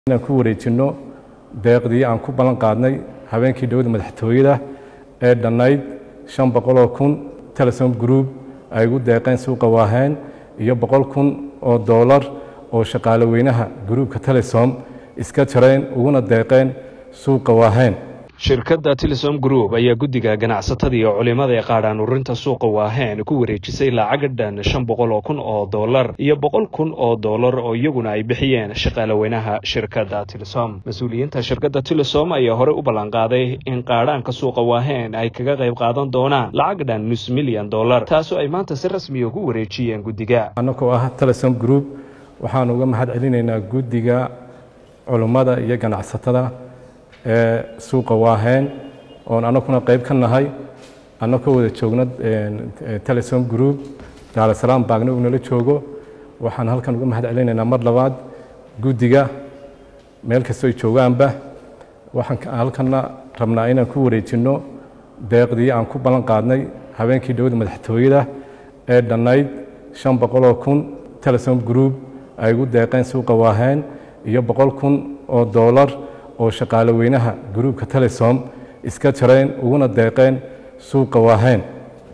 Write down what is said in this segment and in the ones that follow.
inaan ku wareejinno deeqdii aan ku ballan qaadnay habeenkii dhowada madaxtooyada ee dhannayd shan boqoloo kun telesom group ay ugu deeqeen suuqa waaheen iyo boqol kun oo doolar oo shaqaale weynaha gruubka telesom iska jareen uguna deeqeen suuqa waaheen shirkadda telesom group ayaa guddiga ganacsatada iyo culimada ee qaadhaan ururinta suuqa waaheen ku wareejisay lacaga dhan shan boqol oo kun oo doolar iyo boqol kun oo doolar oo iyaguna ay bixiyeen shaqaale weynaha shirkadda telesom mas-uuliyiinta shirkadda telesom ayaa horey u ballanqaaday in qaadhaanka suuqa waaheen ay kaga qayb qaadan doonaan lacag dhan nus milyan dollar taasoo ay maanta si rasmiya ku wareejiyeen guddiga annagoo ah telesom group waxaan uga mahad celinaynaa guddiga culummada iyo ganacsatada ee suuqa waaheen oon annaguna qayb ka nahay annagoo wada joogna telesom group daarasalaam baagna uu nala joogo waxaan halkan uga mahad celinaynaa mar labaad guddiga meel kastoo ay joogaanba waxaan halkanna rabnaa inaan ku wareejinno deeqdii aan ku ballan qaadnay habeenkii dhowada madaxtooyada ee dhannayd shan boqoloo kun telesom group ay ugu deeqeen suuqa waaheen iyo boqol kun oo doolar oo shaqaale weynaha gruubka telesom iska jareen uguna deeqeen suuqa waaheen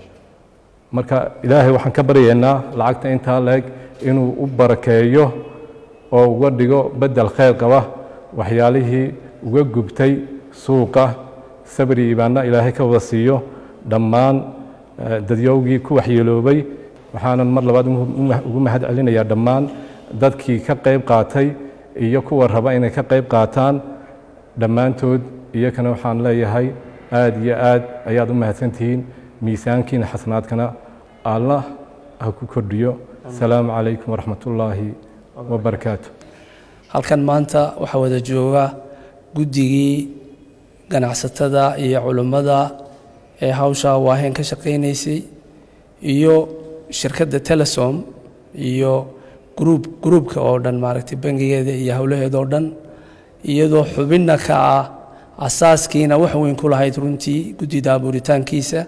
marka ilaahay waxaan ka baryaynaa lacagta intaa leeg inuu u barakeeyo oo uga dhigo beddel khayr qaba waxyaalihii uga gubtay suuqa sabri ibaanna ilaahay ka wada siiyo dhammaan dadyowgii ku waxyeeloobay waxaanan mar labaad ugu mahad celinayaa dhammaan dadkii ka qayb qaatay iyo kuwa raba inay ka qayb qaataan dhammaantood iyakana waxaan leeyahay aad iyo aad ayaad u mahadsantihiin miisaankiina xasanaadkana allah ha ku kordhiyo asalaamu calaykum waraxmatullaahi wabarakaatu halkan maanta waxaa wada jooga guddigii ganacsatada iyo culimmada ee hawsha waaheen ka shaqaynaysay iyo shirkadda telesom iyo gruub gruubka oo dhan maaragtay bangigeeda iyo howlaheeda oo dhan iyadoo xubinna ka ah asaaskiina wax weyn ku lahayd runtii guddida abuuritaankiisa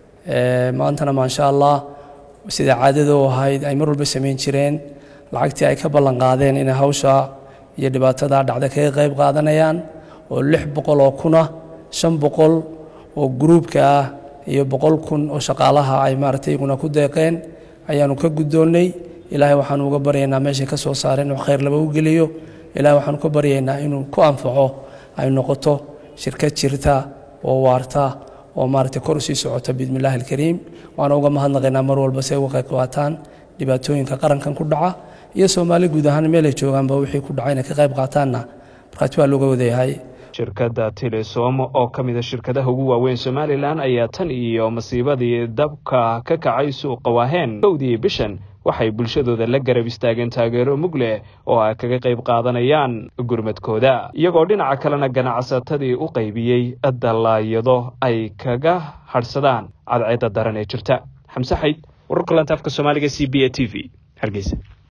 maantana maasha allah sida caadada u ahayd ay mar walba samayn jireen lacagtii ay ka ballan qaadeen inay hawsha iyo dhibaatada dhacda kaga qayb qaadanayaan oo lix boqol oo kuna shan boqol oo gruubka ah iyo boqol kun oo shaqaalaha ay maaragtay iguna ku deeqeen ayaanu ka guddoonnay ilaahay waxaanu uga baryaynaa meeshay ka soo saareen oo khayr laba u geliyo ilahay waxaanu ka baryaynaa inuu ku anfaco ay noqoto shirkad jirta oo waarta oo maaragtay kor usii socota biidni illahi alkariim waana uga mahadnaqaynaa mar walba si ay uga qayb qaataan dhibaatooyinka qarankan ku dhaca iyo soomaali guud ahaan meelay joogaanba wixii ku dhaca inay ka qayb qaataanna markhaati waa looga wadayahay shirkadda telesom oo ka mida shirkadaha ugu waaweyn somalilan ayaa tan iyo masiibadii dabka ka kacay suuqa waaheen kowdii bishan waxay bulshadooda la garab istaageen taageero mug leh oo ay kaga qayb qaadanayaan gurmadkooda iyagoo dhinaca kalena ganacsatadii u qaybiyey dallaayado ay kaga hadhsadaan cadceedda daran ee jirta xamse xayd wararka lantaafka soomaaliga c b a t v hargeysa